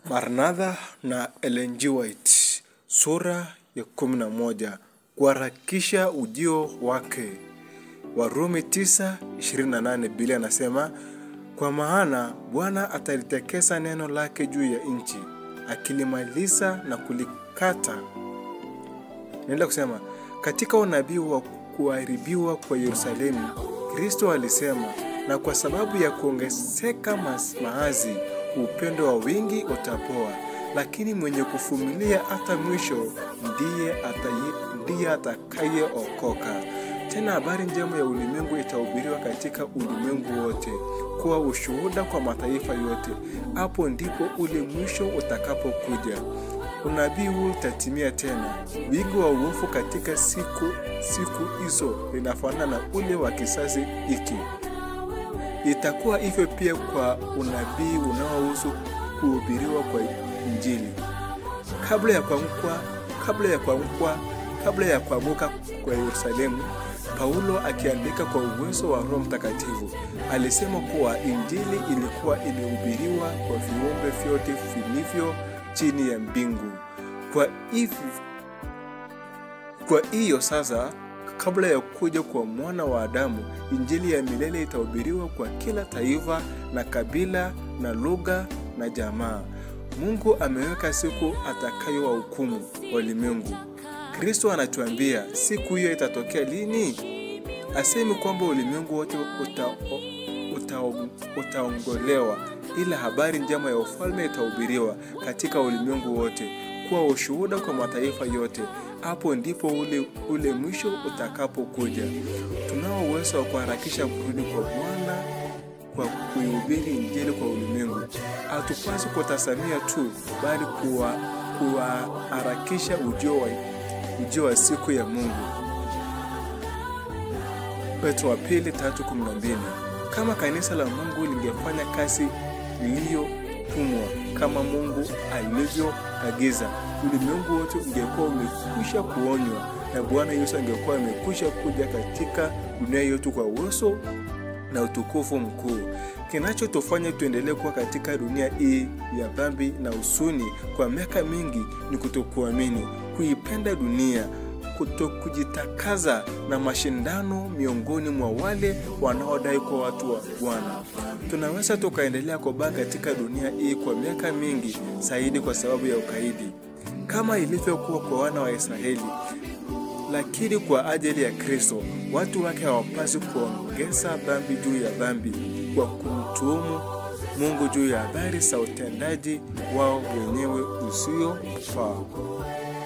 Maranatha na Ellen G. White sura ya kumi na moja kuharakisha ujio wake. Warumi 9:28 Biblia anasema kwa maana Bwana atalitekesa neno lake juu ya nchi, akilimaliza na kulikata. Naenda kusema katika unabii wa kuharibiwa kwa Yerusalemu, Kristo alisema, na kwa sababu ya kuongezeka maazi upendo wa wingi utapoa, lakini mwenye kuvumilia hata mwisho ndiye ataye- ndiye atakayeokoka. Tena habari njema ya ulimwengu itahubiriwa katika ulimwengu wote kuwa ushuhuda kwa mataifa yote. Hapo ndipo ule mwisho utakapokuja. Unabii huu utatimia tena. Wingi wa uovu katika siku siku hizo linafanana na ule wa kisasi hiki. Itakuwa hivyo pia kwa unabii unaohusu kuhubiriwa kwa Injili. Kabla ya kuanguka kabla ya kuanguka kabla ya kuanguka kwa Yerusalemu, Paulo akiandika kwa uwezo wa Roho Mtakatifu alisema kuwa Injili ilikuwa imehubiriwa kwa viumbe vyote vilivyo chini ya mbingu. Kwa hivi kwa hiyo sasa, kabla ya kuja kwa mwana wa Adamu, injili ya milele itahubiriwa kwa kila taifa na kabila na lugha na jamaa. Mungu ameweka siku atakayowahukumu walimwengu. Kristo anatuambia siku hiyo itatokea lini? Asemi kwamba ulimwengu wote uta, uta, utaongolewa, ila habari njema ya ufalme itahubiriwa katika ulimwengu wote kuwa ushuhuda kwa mataifa yote. Hapo ndipo ule, ule mwisho utakapokuja. Tunao uwezo wa kuharakisha kurudi kwa Bwana kwa kuihubiri injili kwa ulimwengu. Hatupasi kutazamia tu, bali kuwa kuwaharakisha ujio wa, ujio wa siku ya Mungu. Petro wa pili tatu kumi na mbili. Kama kanisa la Mungu lingefanya kazi iliyotumwa kama Mungu alivyoagiza, ulimwengu wote ungekuwa umekwisha kuonywa na Bwana Yesu angekuwa amekwisha kuja katika dunia yetu kwa uwezo na utukufu mkuu. Kinachotufanya tuendelee kuwa katika dunia hii ya dhambi na huzuni kwa miaka mingi ni kutokuamini, kuipenda dunia, kutokujitakaza na mashindano miongoni mwa wale wanaodai kuwa watu wa Bwana. Tunaweza tukaendelea kubaa katika dunia hii kwa miaka mingi zaidi kwa sababu ya ukaidi, kama ilivyokuwa kwa wana wa Israeli. Lakini kwa ajili ya Kristo, watu wake hawapaswi kuongeza dhambi juu ya dhambi kwa kumtuhumu Mungu juu ya habari za utendaji wao wenyewe usiofaa.